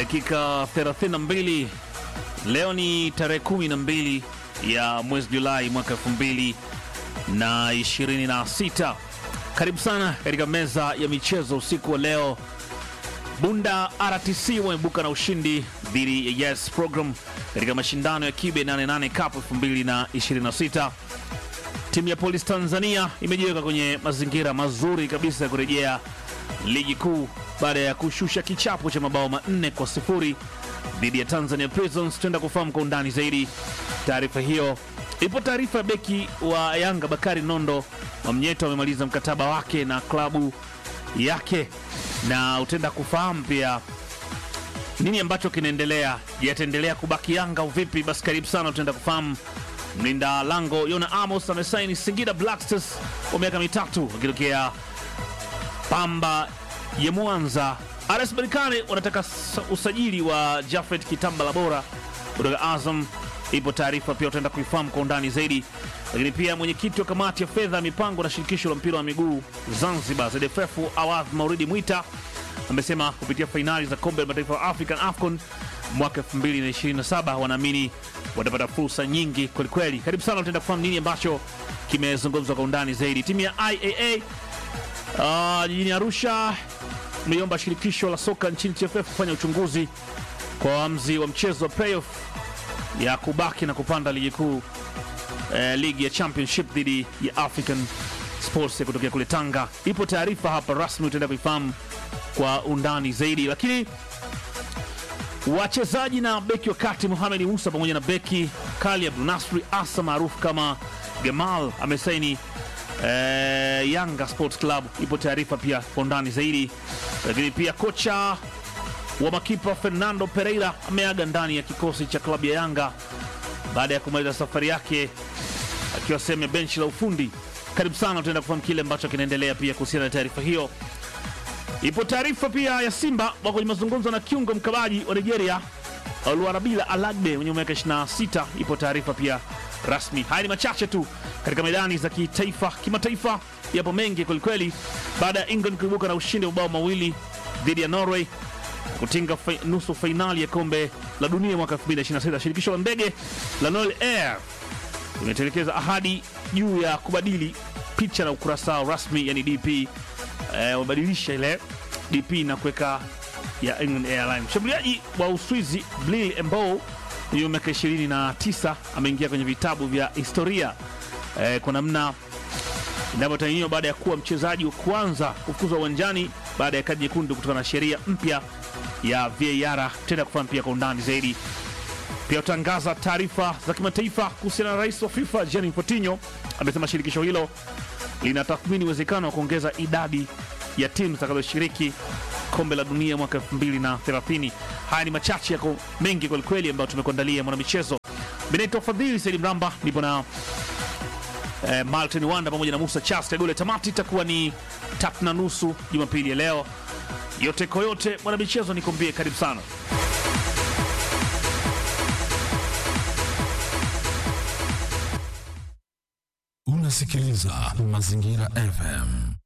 dakika 32. Leo ni tarehe 12 ya mwezi Julai mwaka 2026. Karibu sana katika meza ya michezo usiku wa leo. Bunda RTC wameibuka na ushindi dhidi ya Yes Program katika mashindano ya Kibe 88 Cup 2026. Timu ya Polisi Tanzania imejiweka kwenye mazingira mazuri kabisa ya kurejea ligi kuu baada ya kushusha kichapo cha mabao manne kwa sifuri dhidi ya Tanzania Prisons. Tuenda kufahamu kwa undani zaidi taarifa hiyo. Ipo taarifa ya beki wa Yanga Bakari Nondo Mamnyeto amemaliza mkataba wake na klabu yake, na utaenda kufahamu pia nini ambacho kinaendelea. Yataendelea kubaki Yanga au vipi? Basi karibu sana, utaenda kufahamu. Mlinda lango Yona Amos amesaini Singida Black Stars kwa miaka mitatu akitokea Pamba ya Mwanza. RS Berkane wanataka sa- usajili wa Jafet Kitambala bora kutoka Azam. Ipo taarifa pia utaenda kuifahamu kwa undani zaidi, lakini pia mwenyekiti wa kamati ya fedha mipango na shirikisho la mpira wa miguu Zanzibar ZFF Awadh Mauridi Mwita amesema kupitia fainali za kombe la mataifa ya African AFCON mwaka 2027 wanaamini watapata fursa nyingi kwelikweli. Karibu sana, utaenda kufahamu nini ambacho kimezungumzwa kwa undani zaidi. Timu ya IAA Ah, jijini Arusha imeiomba shirikisho la soka nchini TFF kufanya uchunguzi kwa wamzi wa mchezo wa playoff ya kubaki na kupanda ligi kuu eh, ligi ya championship dhidi ya African Sports ya kutokea kule Tanga. Ipo taarifa hapa rasmi, utaenda kuifahamu kwa undani zaidi, lakini wachezaji na beki wa kati Mohamed Musa pamoja na beki Kali Abdul Nasri Asa maarufu kama Gamal amesaini eh, Yanga Sports Club. Ipo taarifa pia kwa undani zaidi, lakini pia kocha wa makipa Fernando Pereira ameaga ndani ya kikosi cha klabu ya Yanga baada ya kumaliza safari yake akiwa sehemu ya benchi la ufundi. Karibu sana, utaenda kufahamu kile ambacho kinaendelea pia kuhusiana na taarifa hiyo. Ipo taarifa pia ya Simba wako kwenye mazungumzo na kiungo mkabaji wa Nigeria Oluwarabila Alagbe mwenye miaka 26. Ipo taarifa pia rasmi. Haya ni machache tu katika medani za kitaifa, kimataifa yapo mengi kwelikweli, baada ya England kuibuka na ushindi wa mabao mawili dhidi ya Norway kutinga fi, nusu fainali ya kombe la dunia mwaka 2026. Shirikisho la ndege la Noel Air limetelekeza ahadi juu ya kubadili picha na ukurasa rasmi, yani DP eh, wamebadilisha ile DP na kuweka ya England Airline. Mshambuliaji wa Uswizi Blil Embo mwenye miaka 29 ameingia kwenye vitabu vya historia eh, kwa namna inavyotaniwa baada ya kuwa mchezaji wa kwanza kufukuzwa uwanjani baada ya kadi nyekundu kutokana na sheria mpya ya VAR. Tenda kufahamu pia kwa undani zaidi. Pia utangaza taarifa za kimataifa kuhusiana na rais wa FIFA Gianni Infantino. Amesema shirikisho hilo linatathmini uwezekano wa kuongeza idadi ya timu zitakazoshiriki kombe la dunia mwaka 2030. Haya ni machache yako mengi kwelikweli ambayo tumekuandalia mwanamichezo. Benito Fadhili Saidi Mramba, nipo na eh, Martin Wanda pamoja na Musa Charles Kagole. Tamati itakuwa ni tatu na nusu Jumapili ya leo. Yote kwa yote, mwanamichezo, nikuambie karibu sana. Unasikiliza Mazingira FM.